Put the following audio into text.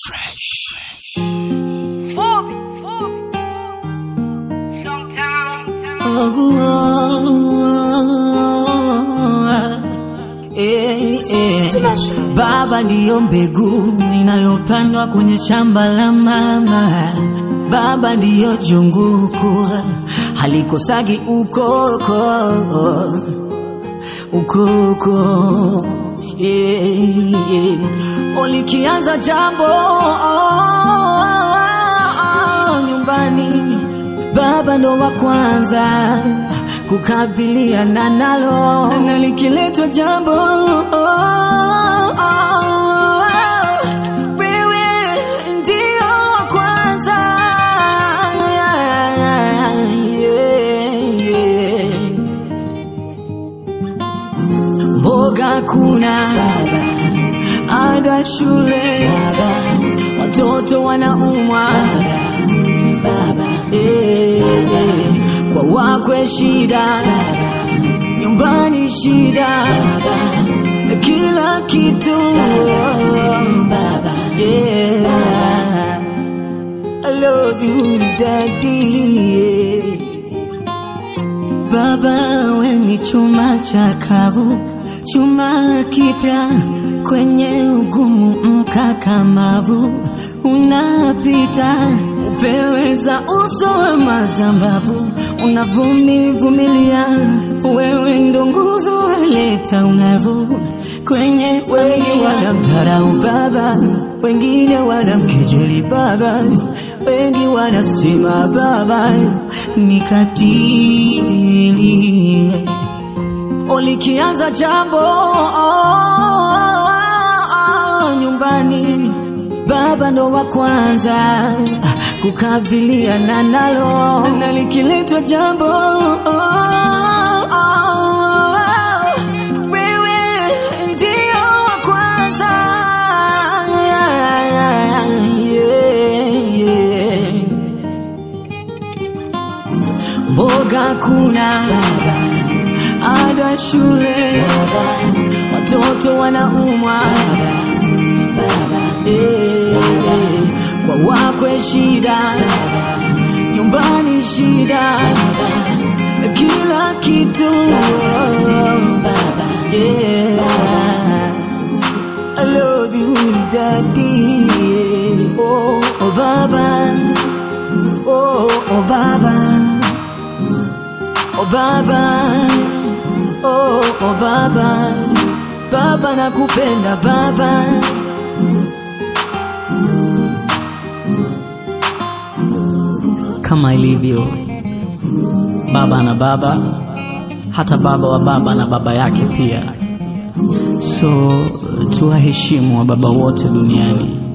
Fubi, fubi. Sometimes. Baba ndiyo mbegu inayopandwa kwenye shamba la mama. Baba ndiyo junguku halikosagi ukoko ukoko yeah, yeah. Olikianza jambo nyumbani, baba ndo wa kwanza kukabiliana nalo, na likiletwa jambo wewe ndio wa kwanza yeah, yeah. Mboga kuna ada shule watoto wanaumwa Eh, eh, kwa wakwe shida nyumbani shida kila kitu Yeah. I love you daddy yeah. Baba we ni chuma chakavu, chuma kipya kwenye ugumu mkakamavu, unapita upeweza uso wa mazambavu, unavumivumilia, wewe ndo nguzo waleta ungavu kwenye wengi wanamdharau baba, wengine wanamkejeli baba, wengi wanasema baba ni katili. Ulikianza jambo nyumbani, baba ndo wa kwanza kukabiliana nalo, na likiletwa jambo wewe ndio wa kwanza yeah, yeah. Mboga kuna ada shule watoto wanaumwa Eh, kwa wakwe shida nyumbani shida kila kitu Yeah. I love you daddy oh, oh baba oh, oh baba oh baba oh, oh baba baba nakupenda baba kama ilivyo baba na baba hata baba wa baba na baba yake pia so tuwaheshimu wa baba wote duniani